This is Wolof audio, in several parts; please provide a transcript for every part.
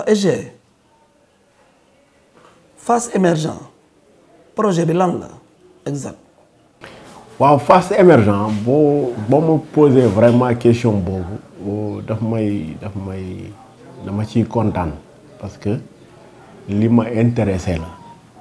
waa SG face émergent projet bi lan la exact waaw face émergent boo boo ma posé vraiment question boobu daf may daf may dama ciy kontaan parce que li ma intéressé la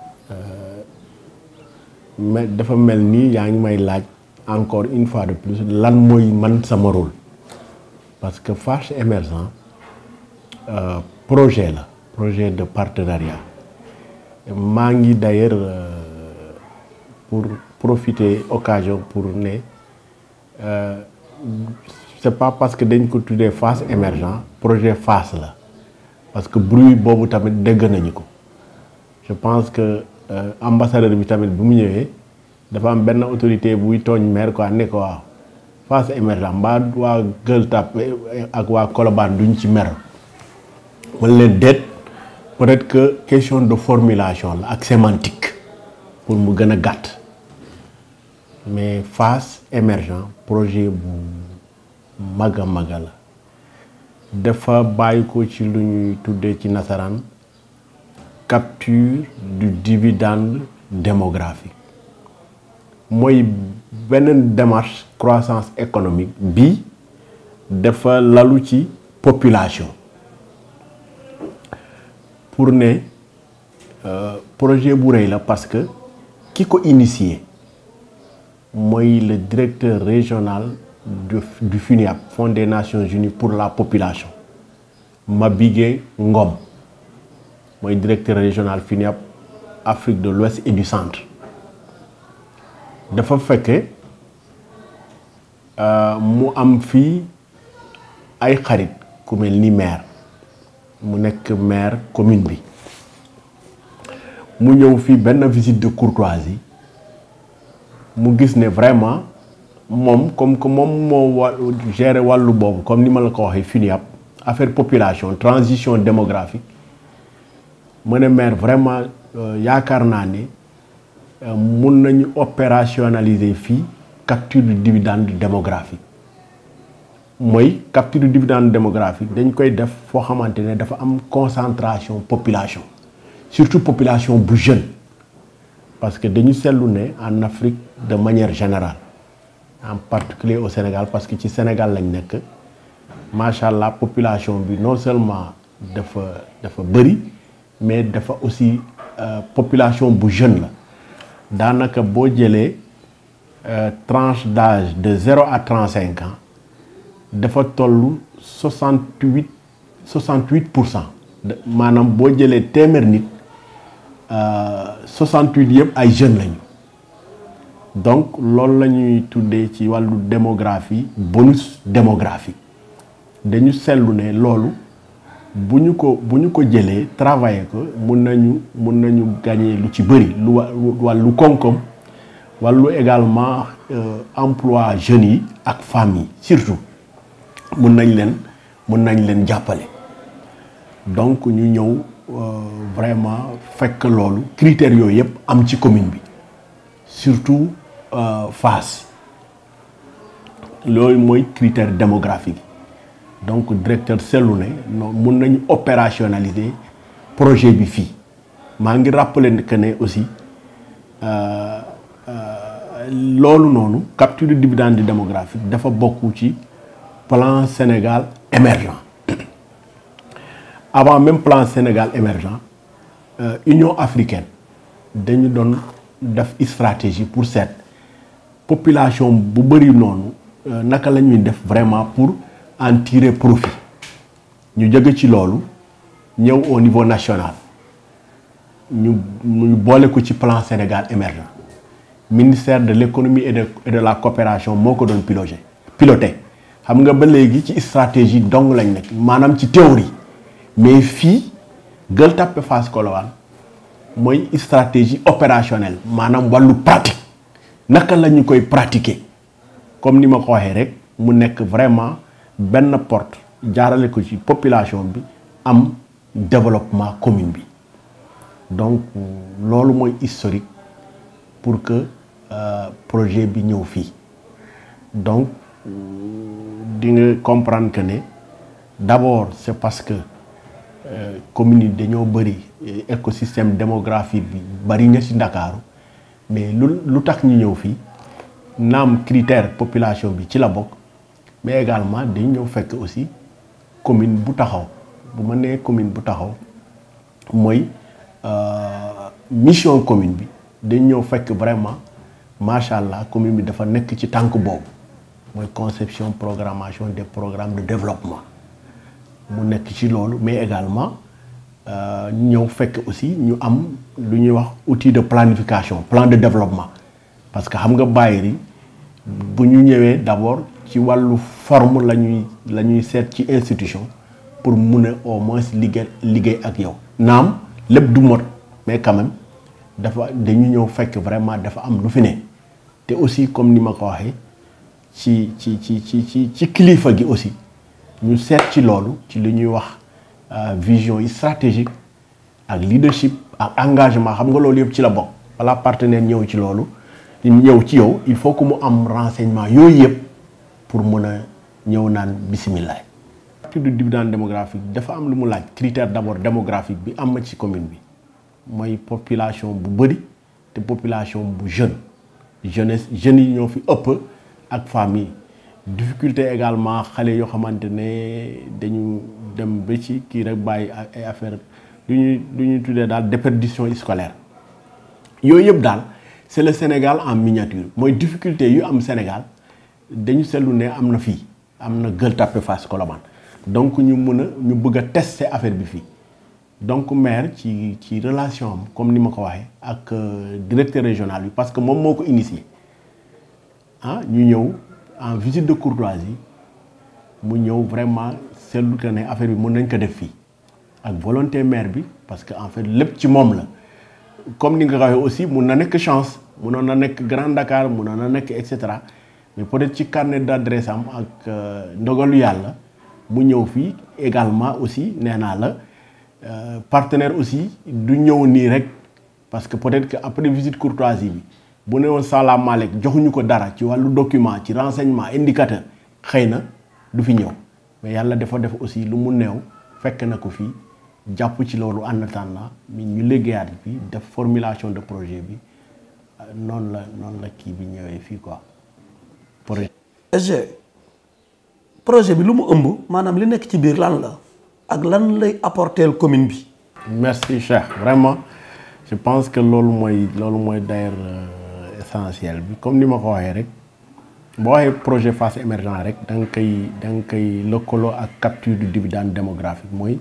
mais dafa mel ni yaa ngi may laaj encore une fois de plus lan mooy man sama rôle parce que face émergent euh, projet la projet de partenariat maa ngi d'ailleurs euh, pour profiter occasion pour ne euh, c'est pas parce que dañ ko tuddee face émergent projet face la parce que bruit boobu tamit dégg nañu ko je pense que ambassadeur bi tamit bu mu ñëwee dafa am benn autorité buy tooñ maire quoi ne ko waaw face émergent mbaa waa Gueule Tapée ak waa Colobane duñ ci mer man leen déet peut-être que question de formulation la ak sémantique pour mu gën a gàtt mais face émergent projet bu mag a mag la dafa bàyyi ko ci lu ñuy tuddee ci nasaraan capture du dividende démographique mooy beneen démarche croissance économique bi dafa lalu ci population pour ne projet bu rëy la parce que ki ko initié mooy le directeur régional du du FUNIAP Fonds des Nations Unies pour la population Mabigué Ngom mooy directeur régional FUNIAP Afrique de l'Ouest et du Centre dafa fekke mu am fii ay xarit ku mel ni maire mu nekk maire commune bi mu ñëw fii benn visite de courtoisie mu gis ne vraiment moom comme que moom moo wa gérer wàllu boobu comme ni ma la ko waxee FUNIAP affaire population transition démographique mu ne maire vraiment yaakaar naa ne mun nañu opérationnaliser fii capture du dividende démographique mooy capture du dividende démographique dañ koy def foo xamante ne dafa am concentration population surtout population bu jeune parce que dañu seetlu ne en Afrique de manière générale en particulier au Sénégal parce que ci Sénégal lañ nekk macha allah population bi non seulement dafa dafa bëri mais dafa aussi population bu jeune la daanaka boo jëlee tranche d'âge de zéro à trente-cinq ans dafa toll soixante-huit soixante-huit pour cent maanaam boo jëlee téeméer nit soixante-huit yëpp ay jeunes lañu donc loolu la ñuy tuddee ci wàllu démographie bonus démographique dañu seetlu ne loolu bu ñu ko bu ñu ko jëlee travailler ko mun nañu mun nañu gagner lu ci bëri lu wàllu koom-koom wàllu également emploi jeunes yi ak femmes yi surtout mun nañ leen mun nañ leen jàppale donc ñu ñëw vraiment fekk loolu critères yooyu yëpp am ci commune bi surtout Fass loolu mooy critère démographique donc directeur seetlu ne non mun nañu opérationnaliser projet bi fii maa ngi rappeler que ne aussi loolu noonu capture du dividende démographique dafa bokk ci plan Sénégal émergent avant même plan Sénégal émergent euh, Union africaine dañu doon def stratégie pour seet population bu bëri noonu naka la ñuy def vraiment pour en tirer profit ñu jóge ci loolu ñëw au niveau national ñu ñu boole ko ci plan Sénégal émergent ministère de l'économie et de et de la coopération moo ko doon piloté piloté xam nga ba léegi ci stratégie dong lañ nekk maanaam ci théorie mais fii Gueule Tapée Fass Colobane mooy stratégie opérationnelle maanaam wàllu pratique naka la ñu koy pratiquer comme ni ma ko waxee rek mu nekk vraiment benn porte jaarale ko ci population bi am développement commune bi donc loolu mooy historique pour que euh, projet bi ñëw fii donc di nga comprendre que ne d'abord c'est parce que communes yi dañoo bëri écosystème démographique bi bari na ci Ndakaaru mais lu lu tax ñu ñëw fii naam critère population bi ci la bokk mais également dañ ñëw fekk aussi commune bu taxaw bu ma nee commune bu taxaw mooy mission commune bi dañ ñëw fekk vraiment macha allah commune bi dafa nekk ci tànk boobu mooy conception programmation des programmes de développement mu nekk ci loolu mais également ñëw fekk aussi ñu am lu ñuy wax outil de planification plan de développement parce que xam nga bàyyiri bu ñu ñëwee d'abord ci wàllu forme la ñuy la ñuy seet ci institution pour mun a au moins liggéey liggéey ak yow naam lépp du mot mais quand même dafa dañu ñëw fekk vraiment dafa am lu fi ne te aussi comme ni ma ko waxee ci ci ci ci ci ci kilifa gi aussi ñu seet ci loolu ci li ñuy wax vision yi stratégique ak leadership ak engagement xam nga loolu yëpp ci la bokk wala partenaire ñëw ci loolu ñëw ci yow il faut que mu am renseignement yooyu yëpp pour mën a ñëw naan bisimilah. partie du dividende démographique dafa am lu mu laaj critère d'abord démographique bi am na ci commune bi mooy population bu bëri te population bu jeune jeunesse jeunes yi ñoo fi ëpp ak famille difficulté également xale yoo xamante ne dañu dem ba ci kii rek bàyyi ay affaire lu ñuy lu ñuy tuddee daal déperdition scolaire yooyu yëpp daal c'est le Sénégal en miniature mooy difficulté yu am Sénégal dañu seetlu ne am na fii am na Gueule Tapée Fass Colobane donc ñu mën a ñu bëgg a tester affaire bi fii donc maire ci ci relation am comme ni ma ko waxee ak directeur régional bi parce que moom moo ko initié ah ñu ñëw en visite de courtoisie mu ñëw vraiment seetlu que ne affaire bi mën nañ ko def fii ak volonté maire bi parce que en fait lépp ci moom la comme ni nga ko waxee aussi mun na nekk chance munoon na nekk Grand Dakar munoon na nekk et cetera mais peut-être ci carnet d'adresse am ak ndogalu yàlla mu ñëw fii également aussi nee naa la partenaire aussi du ñëw nii rek parce que peut-être que après visite courtoisie bi bu ne woon salaamaaleykum joxuñu ko dara ci wàllu document ci renseignement indicateur xëy na du fi ñëw mais yàlla dafa def aussi lu mu néew fekk na ko fii jàpp ci loolu en attendant mi ñu liggéeyaat bi def formulation de projet bi noonu la noonu la kii bi ñëwee fii quoi projet. SG projet bi lu mu ëmb maanaam li nekk ci biir lan la ak lan lay apporter commune bi. merci Cheikh vraiment je pense que loolu mooy loolu mooy d'ailleurs essentiel bi comme ni ma ko waxee rek boo waxee projet Fass émergent rek da nga koy da nga koy lëkkaloo ak capture du dividende démographique mooy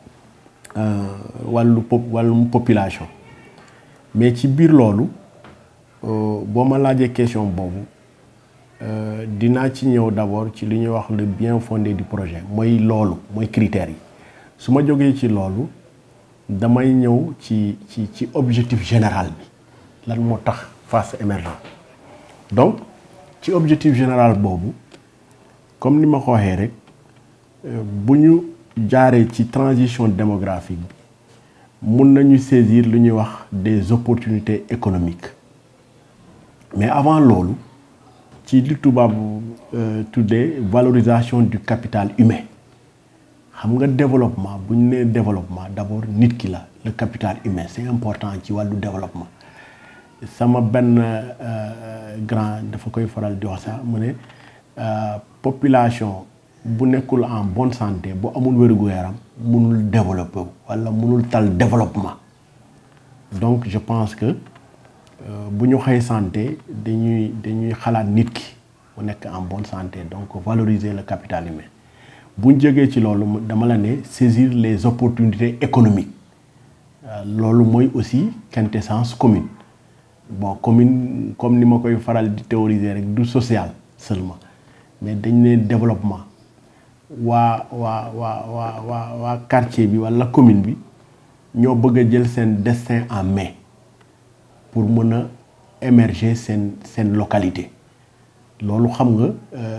wàllu pop wàllum population mais ci biir loolu boo ma laajee question boobu dinaa ci ñëw d'abord ci li ñuy wax le bien fondé du projet mooy loolu mooy critères yi su ma jógee ci loolu damay ñëw ci ci ci objectif général bi lan moo tax Fass émergent donc ci objectif général boobu comme ni ma ko waxee rek bu ñu jaaree ci transition démographique bi mun nañu saisir lu ñuy wax des opportunités économiques mais avant loolu ci li tubaab tuddee valorisation du capital humain xam nga développement bu ñu nee développement d'abord nit ki la le capital humain c'est important ci wàllu développement sama benn grand dafa koy faral di wax sax mu ne population bu nekkul en bonne santé bu amul wér-gu-yaram mënul développer walla mënul tal développement donc je pense que bu ñu xëy santé dañuy dañuy xalaat nit ki mu nekk en bonne santé donc valoriser le capital humain bu ñu jógee ci loolu dama la ne saisir les opportunités économiques loolu mooy aussi quintessence commune bon commune comme ni ma koy faral di théoriser rek du social seulement mais dañ ne développement waa waa waa waa waa waa quartier bi walla commune bi ñoo bëgg a jël seen destin en main pour mën a émerger seen seen localité loolu xam nga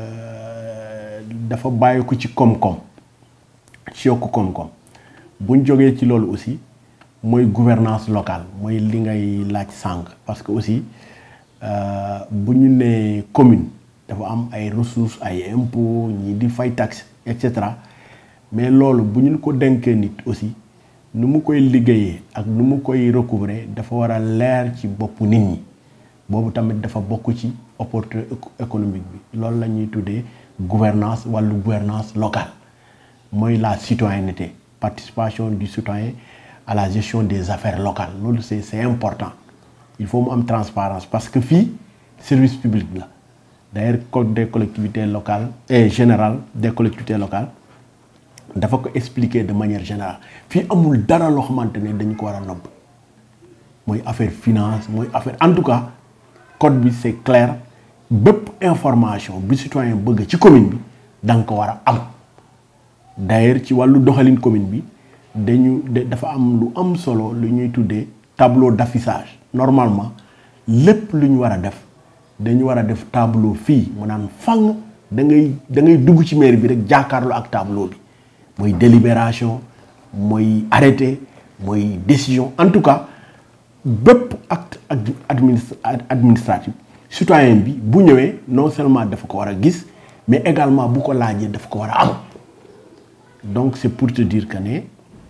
dafa bàyyi ko ci koom-koom ci yokk koom-koom buñ jógee ci loolu aussi mooy gouvernance locale mooy li ngay laaj sànq parce que aussi bu ñu nee commune dafa am ay ressources ay impôts ñii di fay taxe et cetera mais loolu bu ñu ko dénkee nit aussi nu mu koy liggéeyee ak nu mu koy recouvrer dafa war a leer ci boppu nit ñi boobu tamit dafa bokk ci opportunité économique bi loolu la ñuy tuddee gouvernance wàllu gouvernance locale mooy la citoyenneté participation du citoyen à la gestion des affaires locales loolu c'est c'est important il faut mu am transparence parce que fii service public la d'ailleurs code des collectivités locales et général des collectivités locales dafa ko expliquer de manière générale fii amul dara loo xamante ne dañ ko war a nobb mooy affaire finance mooy affaire en tout cas code bi c'est clair bépp information bi citoyen bëgg ci commune bi da nga ko war a am d'ailleurs ci wàllu doxalin commune bi dañu dafa am lu am solo lu ñuy tuddee tableau d'affichage normalement lépp lu ñu war a def dañu war a def tableau fii mu naan fang da ngay da ngay dugg ci mairie bi rek jàkkaarloo ak tableau bi mooy délibération mooy arrêté mooy décision en tout cas bépp acte administratif citoyen bi bu ñëwee non seulement dafa ko war a gis mais également bu ko laajee dafa ko war a am donc c'est pour te dire que ne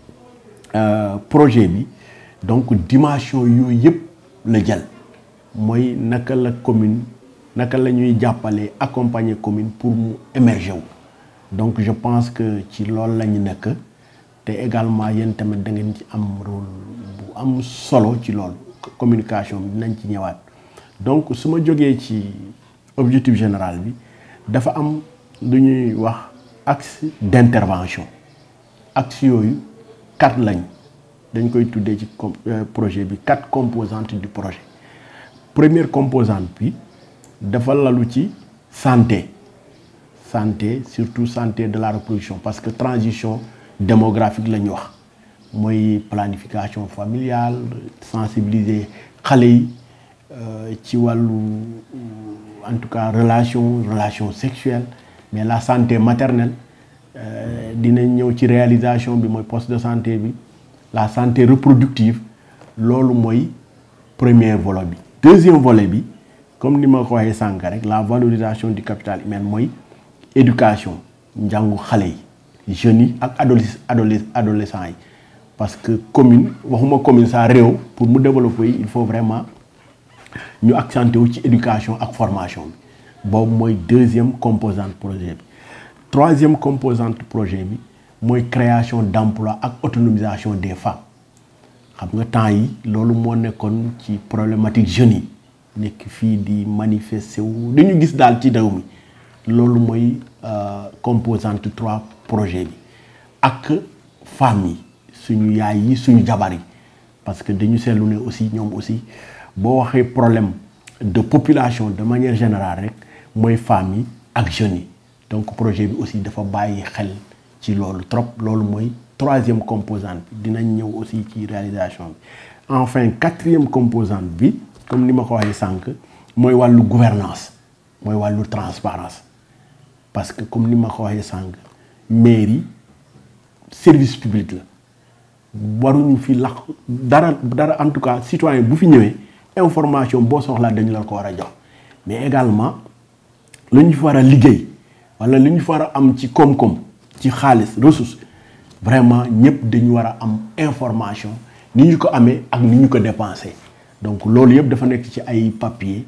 projet bi donc dimension yooyu yëpp la jël mooy naka la commune naka la ñuy jàppalee accompagner commune pour mu émerger wu donc je pense que ci loolu la ñu nekk te également yéen tamit da ngeen ci am rôle bu am solo ci loolu communication bi dinañ ci ñëwaat donc su ma jógee ci objectif général bi dafa am lu ñuy wax axe d'intervention axe yooyu quatre lañ dañ koy tuddee ci projet bi quatre composantes du projet première composante bi dafa lalu ci santé santé surtout santé de la reproduction parce que transition démographique la ñu wax mooy planification familiale sensibiliser xale yi ci wàllu en tout cas relation relation sexuelle mais la santé maternelle dinañ ñëw ci réalisation bi mooy poste de santé bi la santé reproductive loolu mooy premier volet bi deuxième volet bi comme ni ma ko waxee sànq rek la valorisation du capital humain mooy éducation njàngu xale yi jeunes yi ak adoles adoles adolescents yi parce que commune waxuma commune sa réew pour mu développer il faut vraiment ñu accentuer wu ci éducation ak formation bi boobu mooy deuxième composante projet bi troisième composante projet bi mooy création d'emploi ak autonomisation des femmes xam nga temps yi loolu moo nekkoon ci problématique jeunes yi nekk fii di manifester wu dañu gis daal ci réew mi loolu mooy composante trois projet bi ak femmes yi suñu yaay yi suñu jabar yi parce que dañu seetlu ne aussi ñoom aussi boo waxee problème de population de manière générale rek mooy femmes yi ak jeunes yi donc projet bi aussi dafa bàyyi xel ci loolu trop loolu mooy troisième composante bi dinañ ñëw aussi ci réalisation bi enfin quatrième composante bi comme ni ma ko waxee sànq mooy wàllu gouvernance mooy wàllu transparence parce que comme ni ma ko waxee sànq mairie service public la waruñu fi lax dara dara en tout cas citoyen bu fi ñëwee information boo soxlaa dañu la ko war a jox mais également lu ñu fi war a liggéey wala lu ñu fi war a am ci koom-koom ci xaalis ressource vraiment ñëpp dañu war a am information ni ñu ko amee ak ni ñu ko dépensé donc loolu yëpp dafa nekk ci ay papier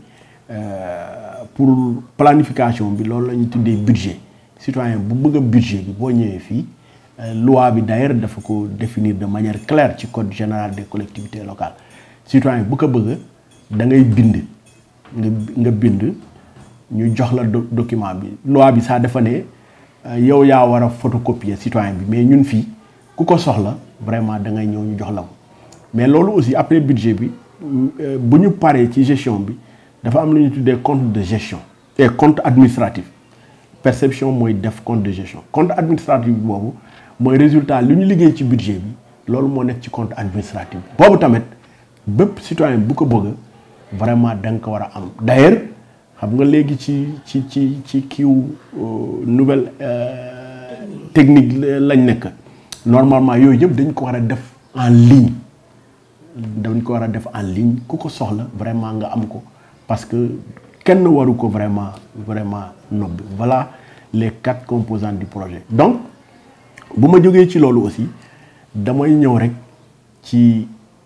pour planification bi loolu la ñu tuddee budget citoyen bu bëgg a budget bi boo ñëwee fii loi bi d'ailleurs dafa ko définir de manière claire ci code général des collectivités locales citoyen bu ko bëgg da ngay bind nga nga bind ñu jox la document bi loi bi sax dafa ne yow yaa war a photocopier citoyen bi mais ñun fii ku ko soxla vraiment da ngay ñëw ñu jox la ko mais loolu aussi après budget bi bu ñu paree ci gestion bi dafa am lu ñu tuddee compte de gestion et compte administratif perception mooy def compte de gestion compte administratif bi boobu mooy résultat li ñu liggéey ci budget bi loolu moo nekk ci compte administratif bi boobu tamit bépp citoyen bu ko bëgg vraiment da nga ko war a am d'ailleurs xam nga léegi ci ci ci ci kiiw nouvelle technique lañ nekk normalement yooyu yëpp dañ ko war a def en ligne dañ ko war a def en ligne ku ko soxla vraiment nga am ko parce que kenn waru ko vraiment vraiment nobbi voilà les quatre composantes du projet donc bu ma jógee ci loolu aussi damay ñëw rek ci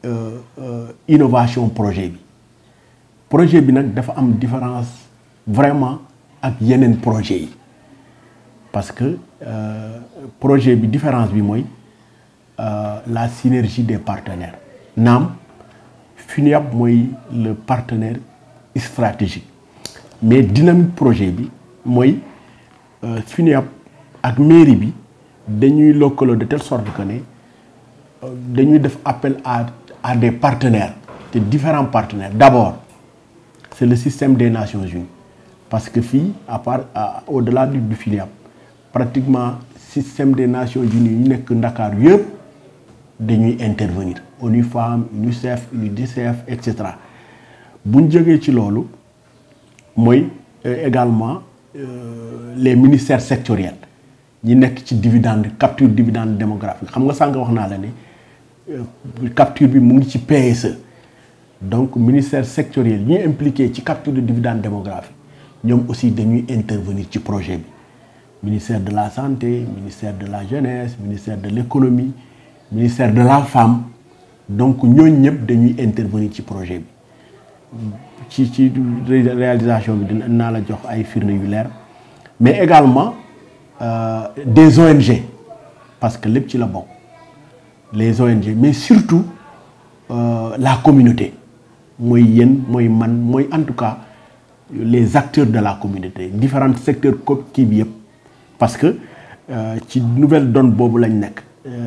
innovation projet bi projet bi nag dafa am différence vraiment ak yeneen projet yi parce que projet bi différence bi mooy la synergie des partenaires naam FUNIAB mooy le partenaire stratégique mais dynamique projet bi mooy FUNIAB ak mairie bi dañuy lëkkaloo de telle sorte que ne dañuy def appel à à des partenaires te différents partenaires d'abord c'est le système des Nations Unies parce que fii à part au-delà du du FUNIAB pratiquement système des Nations Unies yu nekk Ndakaaru yëpp dañuy intervenir ONU Femmes UNICEF UNICEF et cetera bu ñu jógee ci loolu mooy également les ministères sectoriels ñi nekk ci dividende capture dividende démographique xam nga sànq wax naa la ne capture bi mu ngi ci PSE donc ministère sectoriel ñi impliqué ci capture de dividende démographique ñoom aussi dañuy intervenir ci projet bi ministère de la santé ministère de la jeunesse ministère de l'économie ministère de la femme donc ñooñu ñëpp dañuy intervenir ci projet bi ci ci réalisation bi dina naa la jox ay firnde yu leer mais également euh, des ONG parce que lépp ci la bokk les ONG mais surtout euh, la communauté mooy yéen mooy man mooy en tout cas les acteurs de la communauté différents secteurs ko kii bi yëpp parce que ci nouvelle donne boobu lañ nekk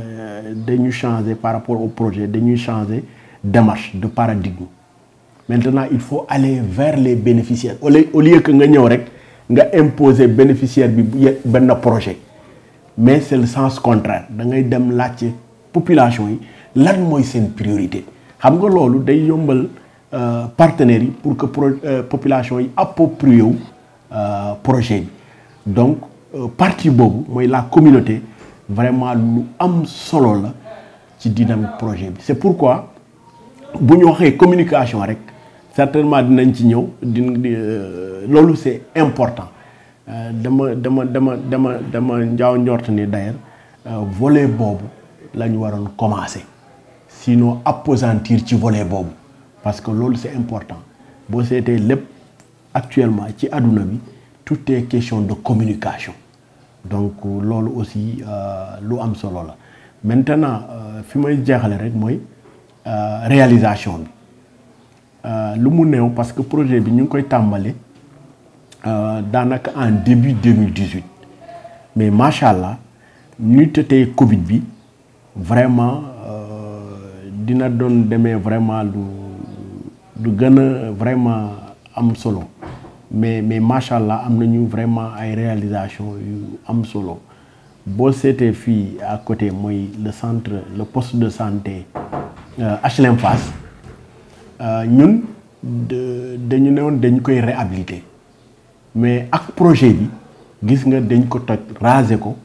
dañu changer par rapport au projet dañuy changer démarche de paradigme maintenant il faut aller vers les bénéficiaires au lieu au lieu que nga ñëw rek nga imposer bénéficiaire bi benn projet mais c'est le sens contraire da ngay dem laajte population yi lan mooy seen priorité xam nga loolu day yombal partenaires yi pour que pro population yi approprié wu projet bi donc partie boobu mooy la communauté vraiment lu am solo la ci dynamique projet bi c'est pourquoi bu ñu waxee communication rek certainement dinañ ci ñëw di loolu c'est important dama dama dama dama dama njaaw njort ni d'ailleurs volet boobu la ñu waroon commencer sinon appesantir ci volet boobu parce que loolu c'est important boo seetee lépp actuellement ci àdduna bi tout est question de communication donc loolu aussi lu am solo la maintenant fi may jeexale rek mooy réalisation bi lu mu néew parce que projet bi ñu ngi koy tàmbali daanaka en début 2018 mais macha allah ñu tëtee Covid bi vraiment dina doon demee vraiment lu lu gën a vraiment am solo mais mais macha allah am nañu vraiment ay réalisation yu am solo boo seetee fii à côté mooy le centre le poste de santé HLM Fass ñun dañu ne woon dañ koy réhabiliter mais ak projet bi gis nga dañ ko toj raser ko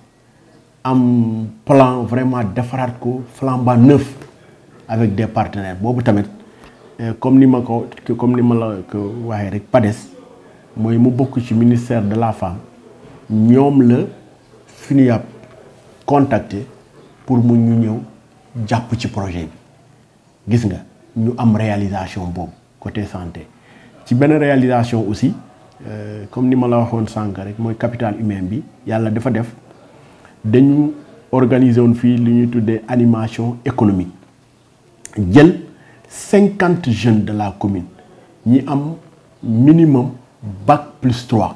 am plan vraiment defaraat ko flambant neuf avec des partenaires boobu tamit comme ni ma ko comme ni ma la ko waxee rek PADES mooy mu bokk ci ministère de la femme ñoom la FUNIAB contacté pour mu ñu ñëw jàpp ci projet bi gis nga ñu am réalisation boobu côté santé ci benn réalisation aussi comme ni ma la waxoon sànq rek mooy capital humain bi yàlla dafa def dañu organiser woon fii li ñuy tuddee animation économique jël cinquante jeunes de la commune ñi am minimum bac plus trois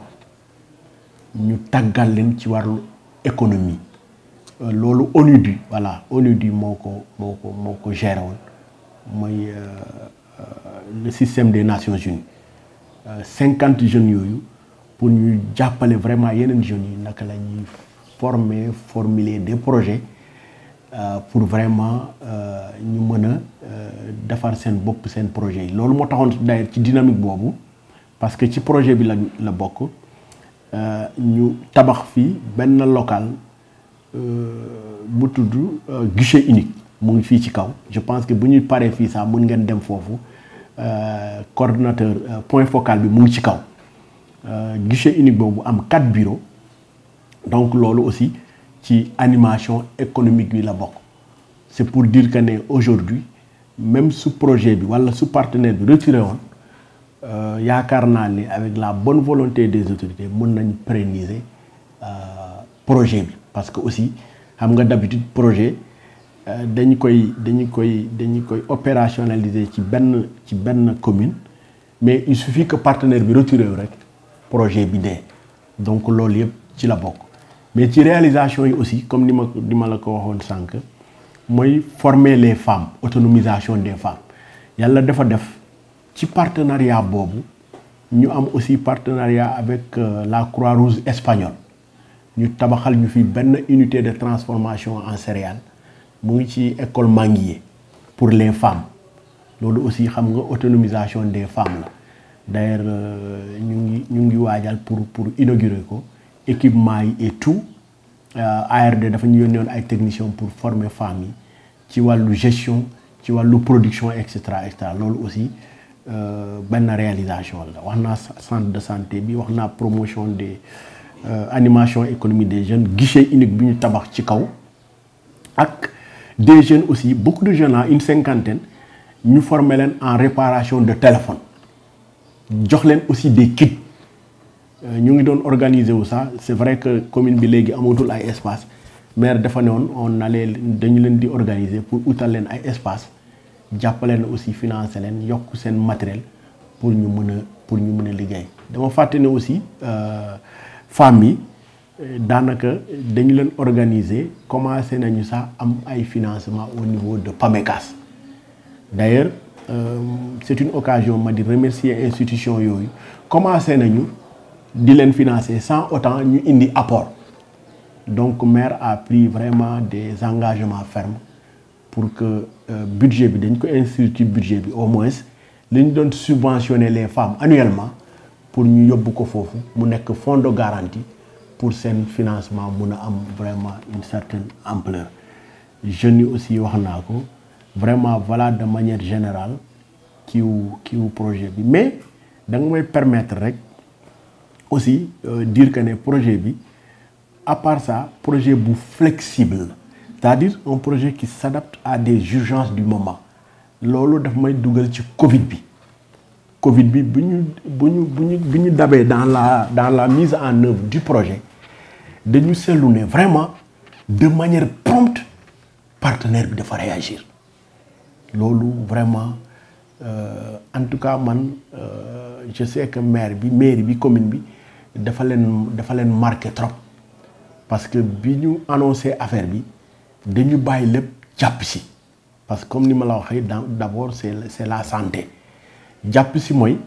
ñu tàggal leen ci wàllu économie loolu ONUDI voilà ONUDI moo ko moo ko moo ko géré woon mooy le système des Nations Unies cinquante jeunes yooyu pour ñu jàppale vraiment yeneen jeunes yi naka la ñuy former formuler des projets pour vraiment ñu mën a defar seen bopp seen projet yi loolu moo taxoon d'ailleurs ci dynamique boobu parce que ci projet bi la la bokk ñu tabax fii benn local bu tudd guichet unique mu ngi fii ci kaw je pense que bu ñuy paree fii sax mën ngeen dem foofu coordonnateur point focal bi mu ngi ci kaw guichet unique boobu am quatre bureaux donc loolu aussi ci animation économique bi la bokk c'est pour dire que ne aujourd'hui même su projet bi wala su partenaire bi retiré woon yaakaar naa ni avec la bonne volonté des autorités mën nañ pérenniser projet bi parce que aussi xam nga d'habitude projet dañu koy dañu koy dañu koy opérationnaliser ci benn ci benn commune mais il suffit que partenaire bi retiré wu rek projet bi dee donc loolu yëpp ci la bokk mais ci réalisation yi aussi comme ni ma ni ma la ko waxoon sànq mooy former les femmes autonomisation des femmes yàlla dafa def ci partenariat boobu ñu am aussi partenariat avec la Croix-Rouge espagnole ñu tabaxal ñu fi benn unité de transformation en céréales mu ngi ci école Manguier pour les femmes loolu aussi xam nga autonomisation des femmes la d'ailleurs ñu ngi ñu ngi waajal pour pour inaugurer ko équipement yi et tout ARD dafa ñu yónnee woon ay techniciens pour former femmes yi ci wàllu gestion ci wàllu production et cetera et cetera loolu aussi benn réalisation la wax naa centre de santé bi wax naa promotion des animation économique des jeunes guichet unique bi ñu tabax ci kaw ak des jeunes aussi beaucoup de jeunes là une cinquantaine ñu former leen en réparation de téléphone jox leen aussi des kits ñu ngi doon organiser wu ça c'est vrai que commune bi léegi amatul ay espace maire dafa ne woon on allait dañu leen di organiser pour utal leen ay espace jàppaleen aussi financer leen yokk seen matériel pour ñu mën a pour ñu mën a liggéey dama fàtte ne aussi femmes yi daanaka dañu leen organiser commencé nañu sax am ay financement au niveau de PAMECAS d'ailleurs euh, c'est une occasion ma di remercier institution yooyu commencé nañu di leen financer sans autant ñu indi apport donc maire a pris vraiment des engagements fermes pour que euh, budget bi dañ ko inscrire ci budget bi au moins li ñu doon subventionner les femmes annuellement pour ñu yóbbu ko foofu mu nekk fonds de garantie pour seen financement mun a am vraiment une certaine ampleur jeunes yi aussi wax naa ko vraiment voilà de manière générale kiiwu kiiwu projet bi mais da nga may permettre rek aussi euh, dire que ne projet bi à part ça projet bu flexible c'est-à-dire un projet qui s'adapte à des urgences du moment loolu daf may dugal ci Covid bi Covid bi bu ñu bu ñu bu ñu bu ñu dabee dans la dans la mise en œuvre du projet dañu seetlu ne vraiment de manière prompte partenaire bi dafa réagir loolu vraiment euh, en tout cas man euh, je sais que maire bi mairie bi commune bi dafa leen dafa leen marqué trop parce que bi ñu annoncé affaire bi dañu bàyyi lépp jàpp si parce que comme ni ma la waxee d'abord c'est c'est la santé jàpp si mooy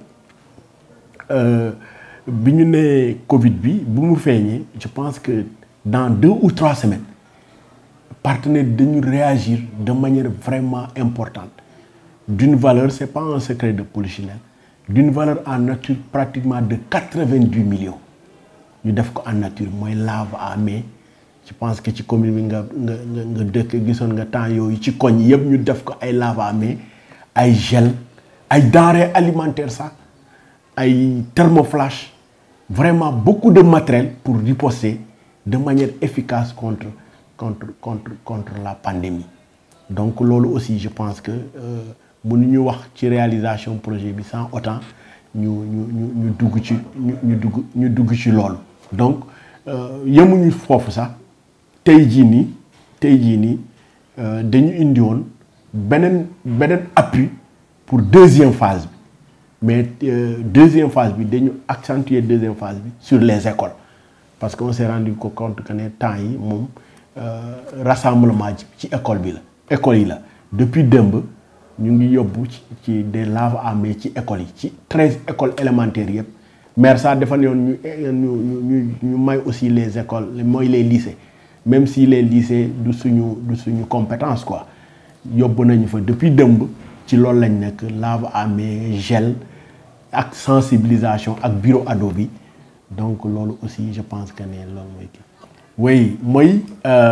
bi ñu nee Covid bi bu mu feeñee je pense que dans deux ou trois semaines partenaires dañu réagir de manière vraiment importante d'une valeur c'est pas un secret de polichinelle d'une valeur en nature pratiquement de quatre-vingt-dix millions ñu def ko en nature mooy lave à main je pense que ci commune bi nga nga nga nga dëkk gisoon nga temps yooyu ci koñ yëpp ñu def ko ay lave à main ay gel ay denrées alimentaires sax ay thermoflash vraiment beaucoup de matériel pour riposter de manière efficace contre contre contre contre la pandémie donc loolu aussi je pense que mënuñu wax ci réalisation projet bi sans autant ñu ñu ñu ñu dugg ci ñu ñu dugg ñu dugg ci loolu donc yemuñu foofu sax tey jii nii tey jii nii dañu indi woon beneen beneen appui pour deuxième phase bi mais euh, deuxième phase bi dañu accentuer deuxième phase bi sur les écoles parce que on s'est rendu compte que ne temps yi moom rassemblement ci école bi la école yi la depuis démb ñu ngi yóbbu ci ci des lave à main ci écoles yi ci treize écoles élémentaires yëpp maire sax dafa ne woon ñu ñu ñu ñu may aussi les écoles mooy les lycées même si les lycées du suñu du suñu compétence quoi yóbbu nañu fa depuis démb ci loolu lañ nekk lave à main gel ak sensibilisation ak bureau ado bi donc loolu aussi je pense que ne loolu mooy kii oui mooy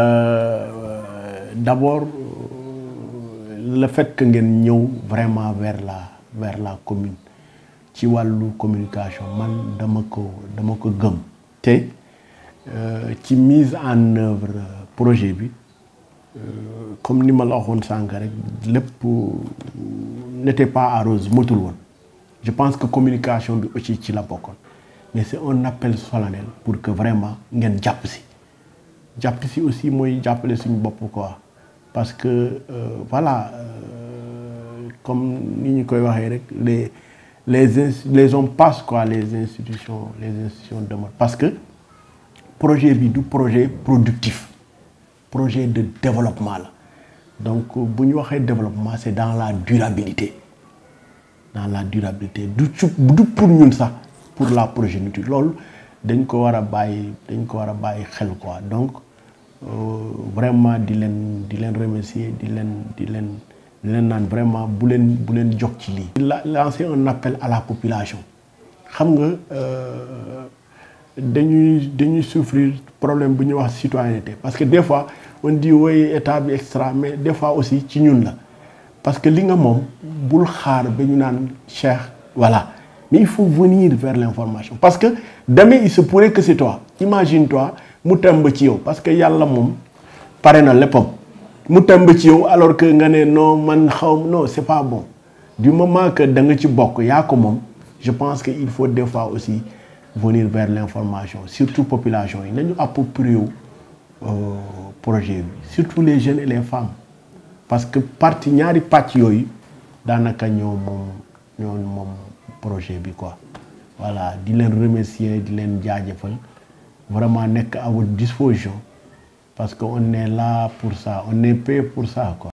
d'abord le fait que ngeen ñëw vraiment vers la vers la commune ci wàllu communication man dama ko dama ko gëm te ci mise en œuvre projet bi comme ni ma la waxoon sànq rek lépp n'était pas arrosé motul woon je pense que communication bi aussi ci la bokkoon mais c'est un appel solennel pour que vraiment ngeen jàpp si jàpp si aussi mooy jàppale suñu bopp quoi parce que euh, voilà euh, comme ni ñu koy waxee rek les les les hommes passent quoi les institutions les institutions demeurent parce que projet bi du projet productif projet de développement la donc bu ñu waxee développement c'est dans la durabilité dans la durabilité du ci du pour ñun sax pour la progéniture loolu dañ ko war a bàyyi dañ ko war a bàyyi xel quoi donc vraiment di leen di leen remercier di leen di leen di leen naan vraiment bu leen bu leen jox ci lii. la lancer un appel à la population xam nga dañuy dañuy souffrir problème bu ñuy wax citoyenneté parce que des fois on dit woy état bi extra mais des fois aussi ci ñun la parce que li nga moom bul xaar ba ñu naan Cheikh voilà mais il faut venir vers l'information parce que demain il se pourrait que c'est toi imagine-toi mu temb ci yow parce que yàlla moom pare na léppam mu temb ci yow alors que nga ne non man xaw non c'est pas bon du moment que da nga ci bokk yaa ko moom je pense que il faut des fois aussi venir vers l'information surtout population yi nañu approprier wu projet bi surtout les jeunes et les femmes parce que partie ñaari pàcc yooyu daanaka ñoo moom ñoo moom projet bi quoi voilà di leen remercier di leen jaajëfal vraiment nekk à votre disposition parce que on est là pour ça on est payé pour ça quoi